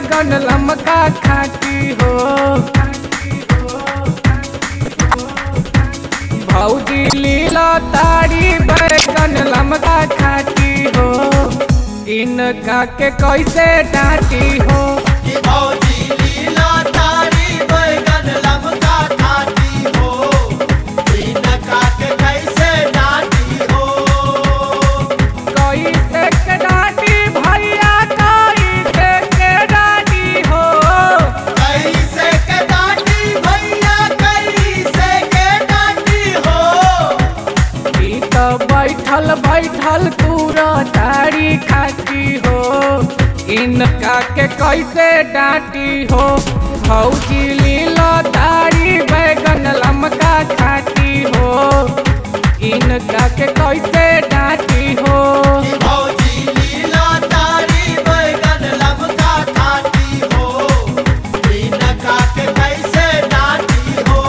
बैगन लमका खाती हो भौजी लीला तारी बैगन लमका खाती हो इनका के कैसे डांटी हो कि भौजी लीला तारी बैगन लमका खाती हो इनका के कैसे डांटी हो कैसे के डांटी भैया कैसे के डांटी हो कैसे के डांटी भैया कैसे के डांटी हो ई तो बैठल बैठल तूरा तारी खाती हो इनका के कैसे डांटी हो भौजी लीला तारी बैगन लमका खाती हो इनका के कैसे डांटी हो कि भौजी लीला तारी बैगन लमका खाती हो इनका के कैसे डांटी हो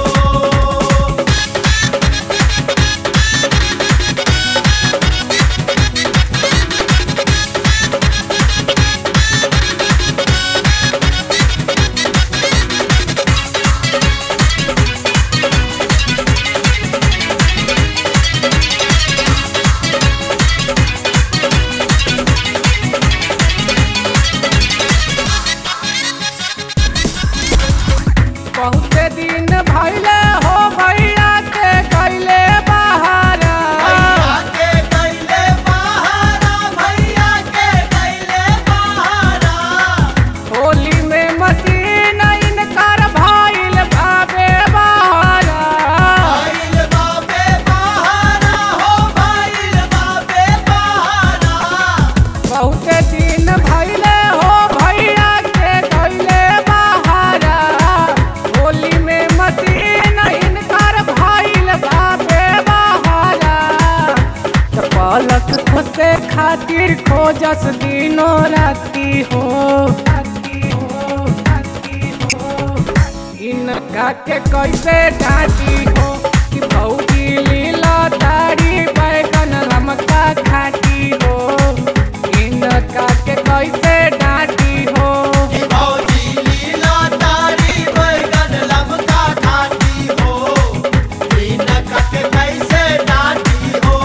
बहुते दिन भैले हो भैया के कैले बहारा भैया के कैले बहारा भैया के कैले बहारा होली में मशीन इनकर भइल भावे बहारा भाईल बाबे बहारा हो भाईल बाबे बहारा बहुते दिन भैले हो भैया के कैले बहारा होली में मशीन इनकर भइल भावे बहारा त पलक खोसे खातिर खोजस दिनो राती हो राती हो राती हो इनका के कैसे डांटी हो कि भौजी लीला तारी बैगन लमका खाती हो इनका के कैसे डांटी हो कि भौजी लीला तारी बैगन लमका खाती हो इनका के कैसे डांटी हो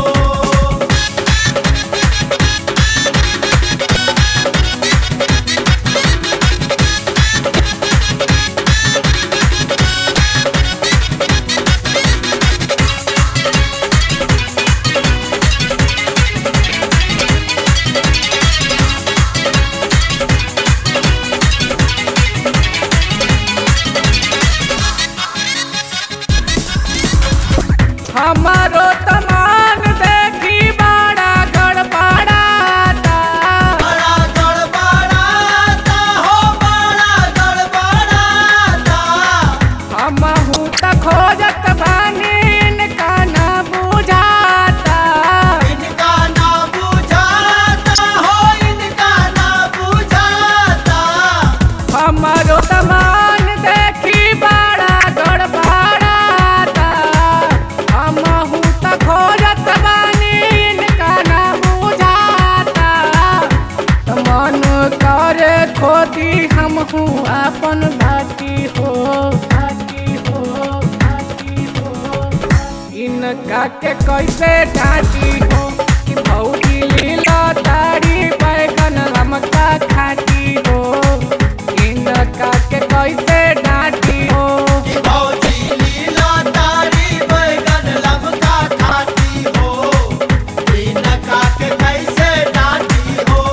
हमारो तमान देखी बड़ा गड़बड़ाता बड़ा गड़बड़ाता हो बड़ा गड़बड़ाता हमहू त खोजत बानी इनका ना बुझाता इनका ना बुझाता हो इनका ना बुझाता हमारो तमान देखी बड़ा गड़बड़ाता हमहू त खोजत बानी इनका ना बुझाता त मन करे खोदी हमहू अपन भाती हो भाती हो भाती हो इनका के कैसे डांटी हो कि भौजी लीला तारी बैगन लमका खाती हो इनका के कैसे डांटी हो कि भौजी लीला तारी बैगन लमका खाती हो इनका के कैसे डांटी हो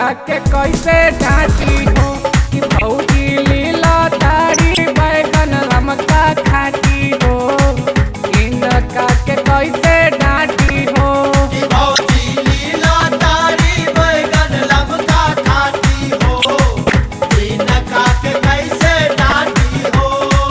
इनका के कैसे डांटी हो कि भौजी लीला तारी बैगन लमका खाती हो इनका के कैसे डांटी हो कि भौजी लीला तारी बैगन लमका खाती हो इनका के कैसे डांटी हो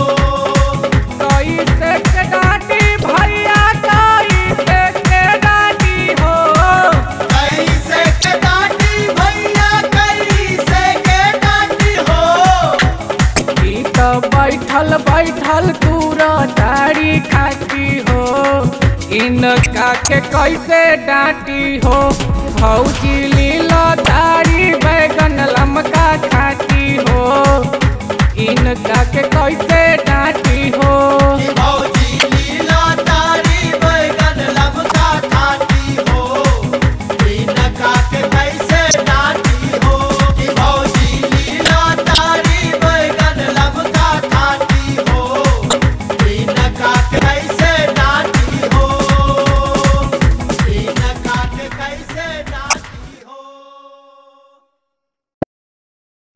कैसे के डांटी भैया कैसे के डांटी हो कैसे के डांटी भैया कैसे के डांटी हो ई तो बैठल बैठल पूरा तारी खाती हो इनका के कैसे डांटी हो भौजी लीला तारी बैगन लमका खाती हो इनका के कैसे डांटी हो कि भौजी